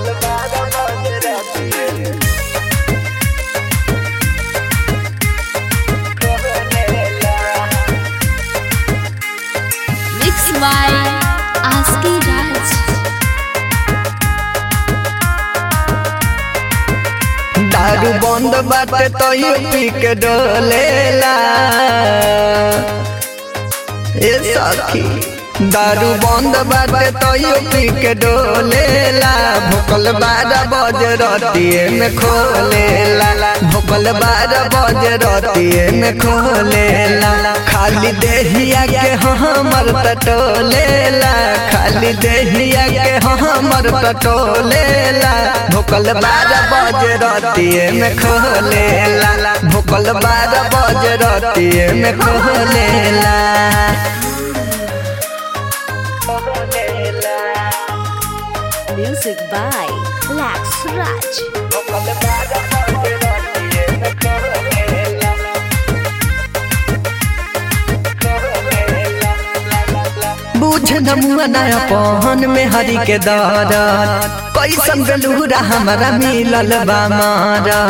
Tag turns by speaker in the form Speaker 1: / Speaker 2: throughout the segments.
Speaker 1: Mixed by Aski Raj.
Speaker 2: दारू बंद बाटे तो यू पी के डोलेला ए सखी दारू बंद बाटे तो यू पी के डोलेला भोकल बारह बजे रतिए में खोलेला भोकल बारह बजे रतिए में खोलेला खाली देहिया के हमर टटोलेला खाली देहिया के हमर टटोलेला भोकल बारह बजे रतिए में खोलेला भोकल बारह बजे रतिए में खोलेला
Speaker 1: Music by Lax Raj.
Speaker 2: बुझ नमुआ नया पहन में हरी के दरद कैसन गलूरा हमारा मिलल बा मारा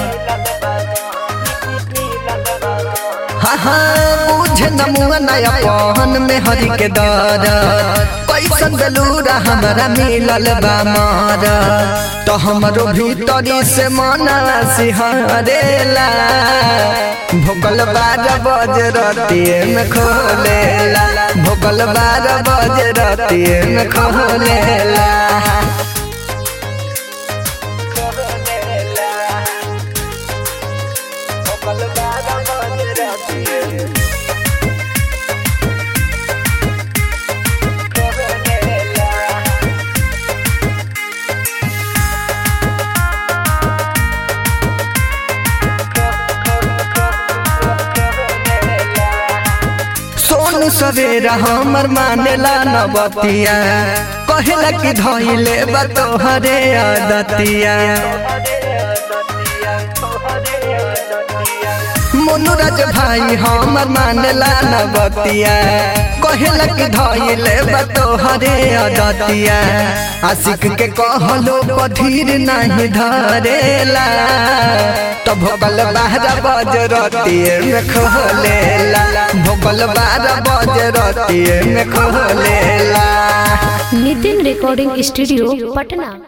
Speaker 2: हाँ हाँ बुझ नमुआ नया पहन में हरी के दरद कैसन गलूरा हमारा मिलल बा मारा तो हमरो भीतरी से मना सिहरेला भोकल बारह बजे रतिए में खोलेला भोकल बारह बजे रतिए में खोलेला सोनू सवेरा हमर मानेला नबतिया कहेला कि धइले बा तोहरे आदतिया मोनुराज भाई हमर मानेला नबतिया कहेला कि धइले बा तोहरे आदतिया आशिक के कहलो पधीर नहीं धरेला तो भोकल बारह बज रतिए में खोलेला भोकल बारह बज रतिए में खोलेला
Speaker 1: नितिन रिकॉर्डिंग स्टूडियो पटना